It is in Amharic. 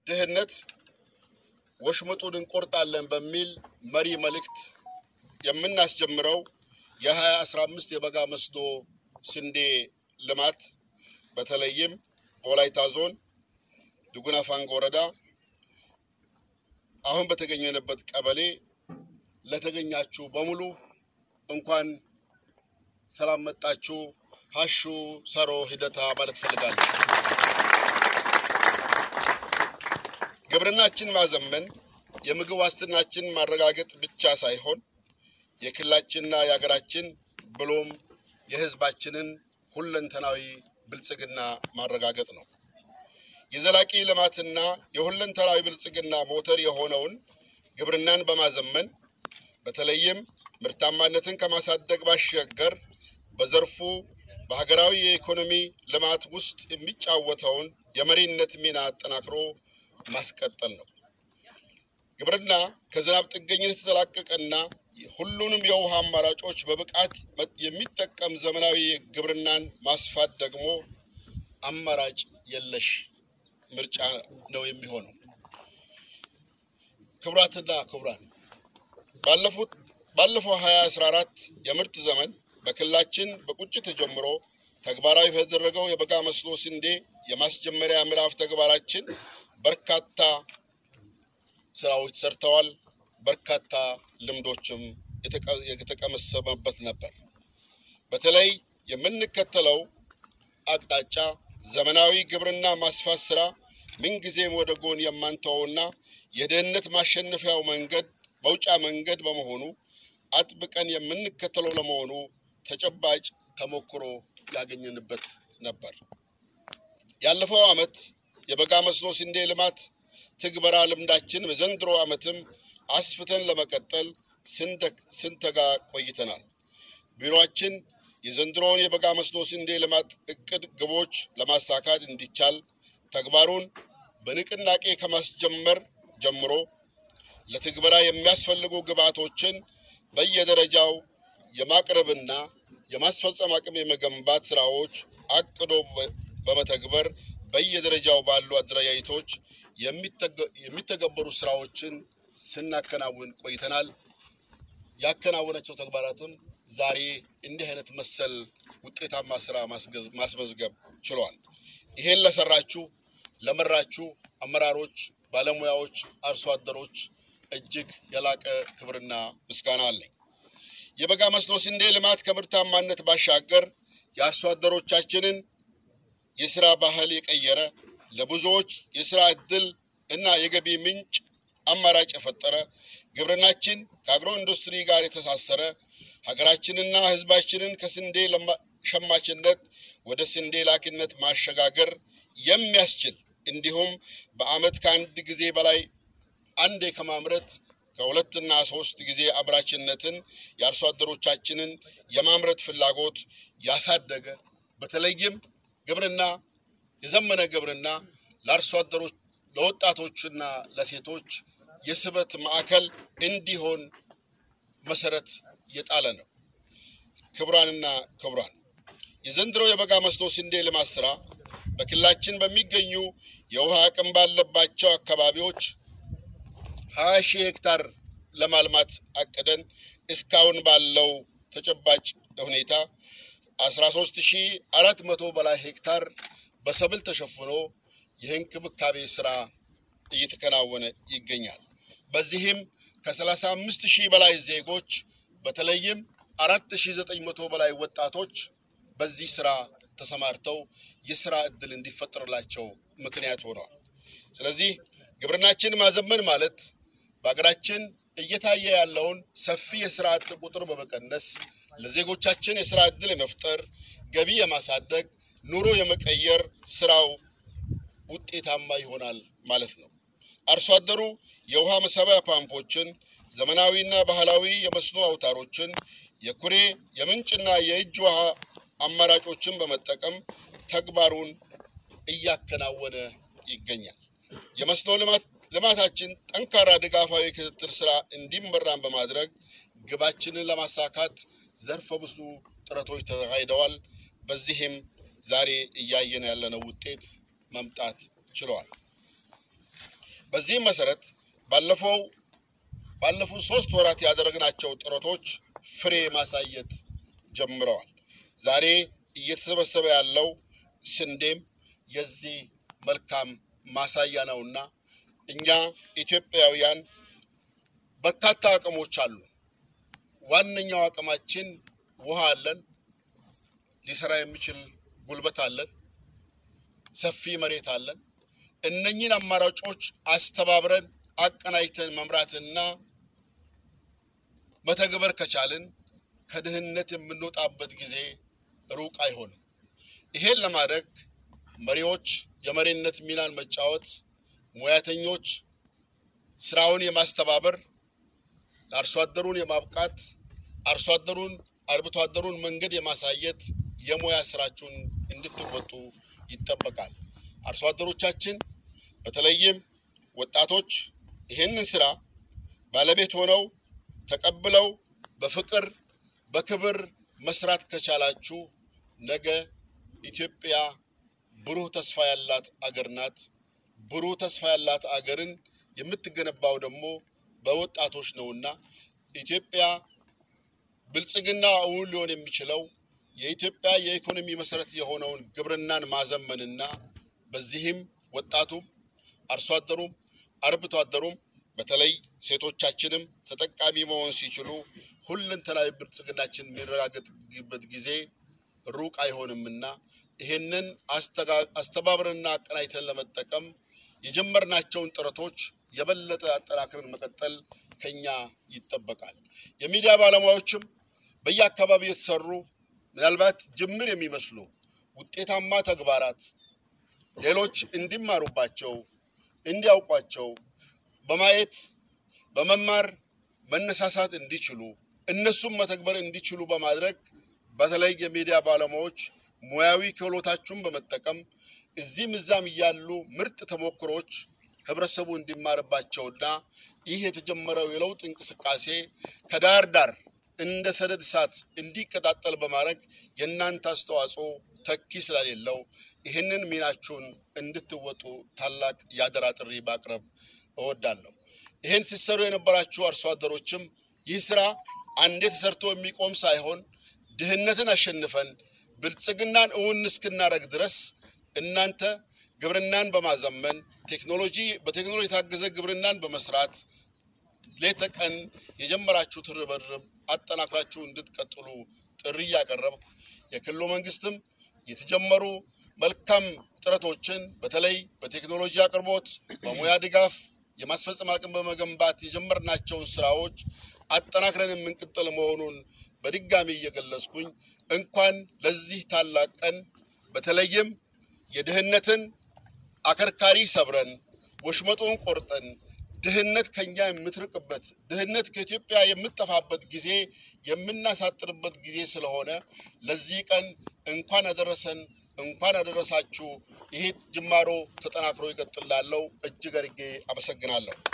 ድህነት ወሽምጡን እንቆርጣለን በሚል መሪ መልእክት የምናስጀምረው የሀያ አስራ አምስት የበጋ መስኖ ስንዴ ልማት በተለይም በወላይታ ዞን ዱጉና ፋንጎ ወረዳ አሁን በተገኘንበት ቀበሌ ለተገኛችሁ በሙሉ እንኳን ሰላም መጣችሁ። ሀሹ ሰሮ ሂደታ ማለት ፈልጋለሁ። ግብርናችን ማዘመን የምግብ ዋስትናችን ማረጋገጥ ብቻ ሳይሆን የክልላችንና የሀገራችን ብሎም የሕዝባችንን ሁለንተናዊ ብልጽግና ማረጋገጥ ነው። የዘላቂ ልማትና የሁለንተናዊ ብልጽግና ሞተር የሆነውን ግብርናን በማዘመን በተለይም ምርታማነትን ከማሳደግ ባሻገር በዘርፉ በሀገራዊ የኢኮኖሚ ልማት ውስጥ የሚጫወተውን የመሪነት ሚና አጠናክሮ ማስቀጠል ነው። ግብርና ከዝናብ ጥገኝነት የተላቀቀና ሁሉንም የውሃ አማራጮች በብቃት የሚጠቀም ዘመናዊ ግብርናን ማስፋት ደግሞ አማራጭ የለሽ ምርጫ ነው የሚሆነው። ክቡራትና ክቡራን ባለፉት ባለፈው 2014 የምርት ዘመን በክልላችን በቁጭት ጀምሮ ተግባራዊ በተደረገው የበጋ መስኖ ስንዴ የማስጀመሪያ ምዕራፍ ተግባራችን በርካታ ስራዎች ሰርተዋል። በርካታ ልምዶችም የተቀመሰመበት ነበር። በተለይ የምንከተለው አቅጣጫ ዘመናዊ ግብርና ማስፋት ስራ ምንጊዜም ወደ ጎን የማንተወውና የድህነት ማሸነፊያው መንገድ መውጫ መንገድ በመሆኑ አጥብቀን የምንከተለው ለመሆኑ ተጨባጭ ተሞክሮ ያገኘንበት ነበር። ያለፈው ዓመት የበጋ መስኖ ስንዴ ልማት ትግበራ ልምዳችን በዘንድሮ ዓመትም አስፍተን ለመቀጠል ስንተጋ ቆይተናል። ቢሮአችን የዘንድሮውን የበጋ መስኖ ስንዴ ልማት እቅድ ግቦች ለማሳካት እንዲቻል ተግባሩን በንቅናቄ ከማስጀመር ጀምሮ ለትግበራ የሚያስፈልጉ ግብዓቶችን በየደረጃው የማቅረብና የማስፈጸም አቅም የመገንባት ስራዎች አቅዶ በመተግበር በየደረጃው ባሉ አደረጃጀቶች የሚተገበሩ ስራዎችን ስናከናውን ቆይተናል። ያከናወናቸው ተግባራትም ዛሬ እንዲህ አይነት መሰል ውጤታማ ስራ ማስመዝገብ ችሏል። ይሄን ለሰራችሁ ለመራችሁ አመራሮች፣ ባለሙያዎች፣ አርሶ አደሮች እጅግ የላቀ ክብርና ምስጋና አለኝ። የበጋ መስኖ ስንዴ ልማት ከምርታማነት ባሻገር የአርሶ አደሮቻችንን የስራ ባህል የቀየረ ለብዙዎች የስራ ዕድል እና የገቢ ምንጭ አማራጭ የፈጠረ ግብርናችን ከአግሮ ኢንዱስትሪ ጋር የተሳሰረ ሀገራችንና ሕዝባችንን ከስንዴ ሸማችነት ወደ ስንዴ ላኪነት ማሸጋገር የሚያስችል እንዲሁም በዓመት ከአንድ ጊዜ በላይ አንዴ ከማምረት ከሁለትና ሶስት ጊዜ አምራችነትን የአርሶ አደሮቻችንን የማምረት ፍላጎት ያሳደገ በተለይም ግብርና የዘመነ ግብርና ለአርሶ አደሮች ለወጣቶችና ለሴቶች የስበት ማዕከል እንዲሆን መሰረት የጣለ ነው። ክቡራንና ክቡራን የዘንድሮ የበጋ መስኖ ስንዴ ልማት ስራ በክልላችን በሚገኙ የውሃ አቅም ባለባቸው አካባቢዎች ሀያ ሺህ ሄክታር ለማልማት አቅደን እስካሁን ባለው ተጨባጭ ሁኔታ አስራ ሶስት ሺህ አራት መቶ በላይ ሄክታር በሰብል ተሸፍኖ የእንክብካቤ ስራ እየተከናወነ ይገኛል። በዚህም ከሰላሳ አምስት ሺህ በላይ ዜጎች በተለይም አራት ሺህ ዘጠኝ መቶ በላይ ወጣቶች በዚህ ስራ ተሰማርተው የስራ እድል እንዲፈጠርላቸው ምክንያት ሆነዋል። ስለዚህ ግብርናችን ማዘመን ማለት በሀገራችን እየታየ ያለውን ሰፊ የስራ አጥ ቁጥር በመቀነስ ለዜጎቻችን የስራ እድል የመፍጠር ገቢ የማሳደግ ኑሮ የመቀየር ስራው ውጤታማ ይሆናል ማለት ነው። አርሶ አደሩ የውሃ መሳቢያ ፓምፖችን፣ ዘመናዊና ባህላዊ የመስኖ አውታሮችን፣ የኩሬ የምንጭና የእጅ ውሃ አማራጮችን በመጠቀም ተግባሩን እያከናወነ ይገኛል። የመስኖ ልማት ልማታችን ጠንካራ ድጋፋዊ ክትትል ስራ እንዲመራን በማድረግ ግባችንን ለማሳካት ዘርፈ ብዙ ጥረቶች ተካሂደዋል። በዚህም ዛሬ እያየን ያለነው ውጤት መምጣት ችለዋል። በዚህም መሰረት ባለፈው ባለፉት ሶስት ወራት ያደረግናቸው ጥረቶች ፍሬ ማሳየት ጀምረዋል። ዛሬ እየተሰበሰበ ያለው ስንዴም የዚህ መልካም ማሳያ ነውና እኛ ኢትዮጵያውያን በርካታ አቅሞች አሉ። ዋነኛው አቅማችን ውሃ አለን፣ ሊሰራ የሚችል ጉልበት አለን፣ ሰፊ መሬት አለን። እነኚህን አማራጮች አስተባብረን አቀናጅተን መምራትና መተግበር ከቻልን ከድህነት የምንወጣበት ጊዜ ሩቅ አይሆንም። ይሄን ለማድረግ መሪዎች የመሪነት ሚናን መጫወት፣ ሙያተኞች ስራውን የማስተባበር አርሶ አደሩን የማብቃት አርሶ አደሩን አርብቶ አደሩን መንገድ የማሳየት የሙያ ስራችሁን እንድትወጡ ይጠበቃል። አርሶ አደሮቻችን በተለይም ወጣቶች ይህንን ስራ ባለቤት ሆነው ተቀብለው በፍቅር በክብር መስራት ከቻላችሁ ነገ ኢትዮጵያ ብሩህ ተስፋ ያላት አገር ናት። ብሩህ ተስፋ ያላት አገርን የምትገነባው ደግሞ በወጣቶች ነውና ኢትዮጵያ ብልጽግና እውን ሊሆን የሚችለው የኢትዮጵያ የኢኮኖሚ መሰረት የሆነውን ግብርናን ማዘመንና በዚህም ወጣቱም አርሶ አደሩም አርብቶ አደሩም በተለይ ሴቶቻችንም ተጠቃሚ መሆን ሲችሉ ሁለንተናዊ ብልጽግናችን የሚረጋገጥበት ጊዜ ሩቅ አይሆንምና ይህንን አስተባብረንና አቀናጅተን ለመጠቀም የጀመርናቸውን ጥረቶች የበለጠ አጠናክረን መቀጠል ከኛ ይጠበቃል። የሚዲያ ባለሙያዎችም በየአካባቢው የተሰሩ ምናልባት ጅምር የሚመስሉ ውጤታማ ተግባራት ሌሎች እንዲማሩባቸው እንዲያውቋቸው በማየት በመማር መነሳሳት እንዲችሉ እነሱም መተግበር እንዲችሉ በማድረግ በተለይ የሚዲያ ባለሙያዎች ሙያዊ ክህሎታችሁን በመጠቀም እዚህም እዛም እያሉ ምርጥ ተሞክሮች ህብረተሰቡ እንዲማርባቸውና ይህ የተጀመረው የለውጥ እንቅስቃሴ ከዳር ዳር እንደ ሰደድ እሳት እንዲቀጣጠል በማድረግ የእናንተ አስተዋጽኦ ተኪ ስለሌለው ይህንን ሚናችሁን እንድትወጡ ታላቅ የአደራ ጥሪ ማቅረብ እወዳለሁ። ይህን ሲሰሩ የነበራችሁ አርሶ አደሮችም ይህ ስራ አንዴ ተሰርቶ የሚቆም ሳይሆን ድህነትን አሸንፈን ብልጽግናን እውን እስክናደርግ ድረስ እናንተ ግብርናን በማዘመን ቴክኖሎጂ በቴክኖሎጂ የታገዘ ግብርናን በመስራት ሌት ተቀን የጀመራችሁት ርብርብ አጠናክራችሁ እንድትቀጥሉ ጥሪ እያቀረብኩ የክልሉ መንግስትም የተጀመሩ መልካም ጥረቶችን በተለይ በቴክኖሎጂ አቅርቦት፣ በሙያ ድጋፍ የማስፈጸም አቅም በመገንባት የጀመርናቸውን ስራዎች አጠናክረን የምንቀጥል መሆኑን በድጋሚ እየገለጽኩኝ እንኳን ለዚህ ታላቅ ቀን በተለይም የድህነትን አከርካሪ ሰብረን ወሽመጡን ቆርጠን ድህነት ከኛ የምትርቅበት ድህነት ከኢትዮጵያ የምትጠፋበት ጊዜ የምናሳጥርበት ጊዜ ስለሆነ ለዚህ ቀን እንኳን አደረሰን፣ እንኳን አደረሳችሁ። ይህ ጅማሮ ተጠናክሮ ይቀጥላለው። እጅግ አድርጌ አመሰግናለሁ።